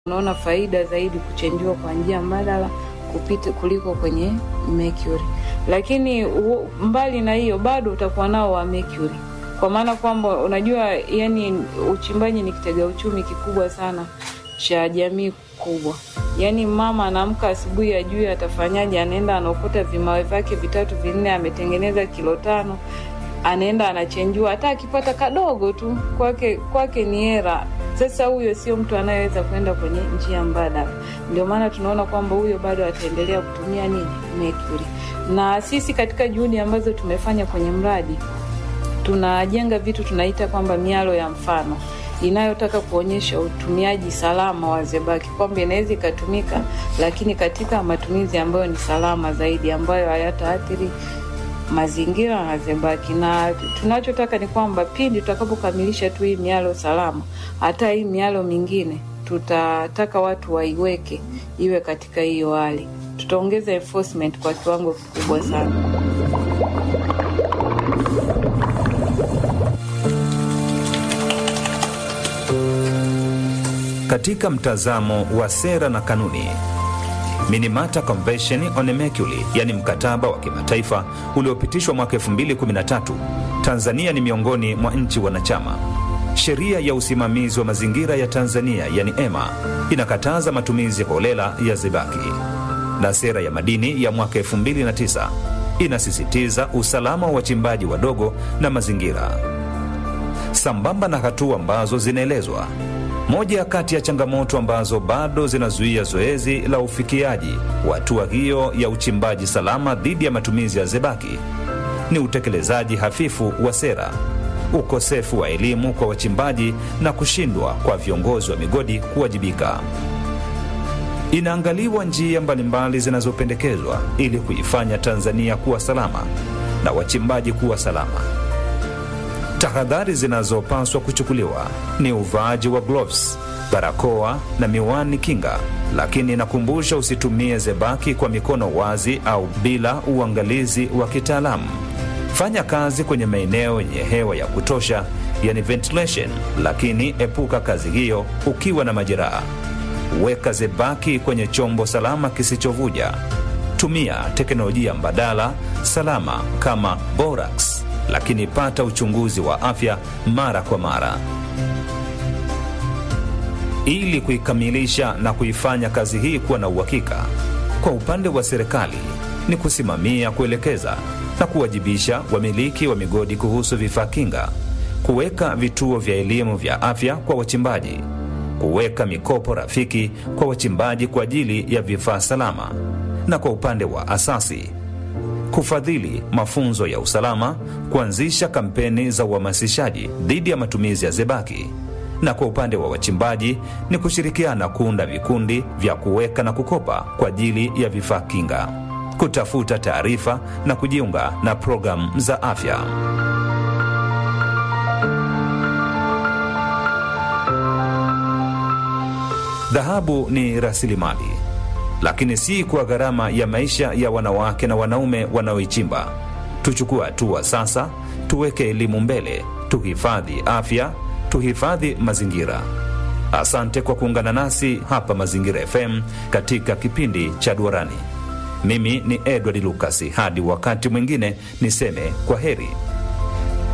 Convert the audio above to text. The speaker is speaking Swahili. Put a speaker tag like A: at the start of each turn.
A: unaona faida zaidi kuchenjua kwa njia mbadala kupita kuliko kwenye mercury. Lakini u, mbali na hiyo bado utakuwa nao wa mercury, kwa maana kwamba unajua, yani uchimbaji ni kitega uchumi kikubwa sana cha jamii kubwa. Yaani mama anaamka asubuhi, ajui atafanyaje, anaenda anaokota vimawe vyake vitatu vinne, ametengeneza kilo tano, anaenda anachenjua, hata akipata kadogo tu kwake kwake ni hera. Sasa huyo sio mtu anayeweza kwenda kwenye njia mbadala. Ndio maana tunaona kwamba huyo bado ataendelea kutumia nini, mercury. Na sisi katika juhudi ambazo tumefanya kwenye mradi, tunajenga vitu tunaita kwamba mialo ya mfano inayotaka kuonyesha utumiaji salama wa zebaki, kwamba inaweza ikatumika, lakini katika matumizi ambayo ni salama zaidi, ambayo hayataathiri mazingira na zebaki. Na tunachotaka ni kwamba pindi tutakapokamilisha tu hii mialo salama, hata hii mialo mingine tutataka watu waiweke iwe katika hiyo hali. Tutaongeza enforcement kwa kiwango kikubwa sana.
B: Katika mtazamo wa sera na kanuni, Minamata Convention on Mercury, yani mkataba wa kimataifa uliopitishwa mwaka 2013, Tanzania ni miongoni mwa nchi wanachama. Sheria ya usimamizi wa mazingira ya Tanzania, yani EMA, inakataza matumizi holela ya zebaki, na sera ya madini ya mwaka 2009 inasisitiza usalama wa wachimbaji wadogo na mazingira, sambamba na hatua ambazo zinaelezwa moja kati ya changamoto ambazo bado zinazuia zoezi la ufikiaji wa hatua hiyo ya uchimbaji salama dhidi ya matumizi ya zebaki ni utekelezaji hafifu wa sera, ukosefu wa elimu kwa wachimbaji na kushindwa kwa viongozi wa migodi kuwajibika. Inaangaliwa njia mbalimbali zinazopendekezwa ili kuifanya Tanzania kuwa salama na wachimbaji kuwa salama. Tahadhari zinazopaswa kuchukuliwa ni uvaaji wa gloves, barakoa na miwani kinga, lakini inakumbusha usitumie zebaki kwa mikono wazi au bila uangalizi wa kitaalamu. Fanya kazi kwenye maeneo yenye hewa ya kutosha, yani ventilation, lakini epuka kazi hiyo ukiwa na majeraha. Weka zebaki kwenye chombo salama kisichovuja. Tumia teknolojia mbadala salama kama borax lakini pata uchunguzi wa afya mara kwa mara. Ili kuikamilisha na kuifanya kazi hii kuwa na uhakika, kwa upande wa serikali ni kusimamia, kuelekeza na kuwajibisha wamiliki wa migodi kuhusu vifaa kinga, kuweka vituo vya elimu vya afya kwa wachimbaji, kuweka mikopo rafiki kwa wachimbaji kwa ajili ya vifaa salama, na kwa upande wa asasi kufadhili mafunzo ya usalama, kuanzisha kampeni za uhamasishaji dhidi ya matumizi ya zebaki, na kwa upande wa wachimbaji ni kushirikiana kuunda vikundi vya kuweka na kukopa kwa ajili ya vifaa kinga, kutafuta taarifa na kujiunga na programu za afya. Dhahabu ni rasilimali lakini si kwa gharama ya maisha ya wanawake na wanaume wanaoichimba. Tuchukue hatua sasa, tuweke elimu mbele, tuhifadhi afya, tuhifadhi mazingira. Asante kwa kuungana nasi hapa Mazingira FM katika kipindi cha Duarani. Mimi ni Edward Lukasi. Hadi wakati mwingine, niseme kwa heri.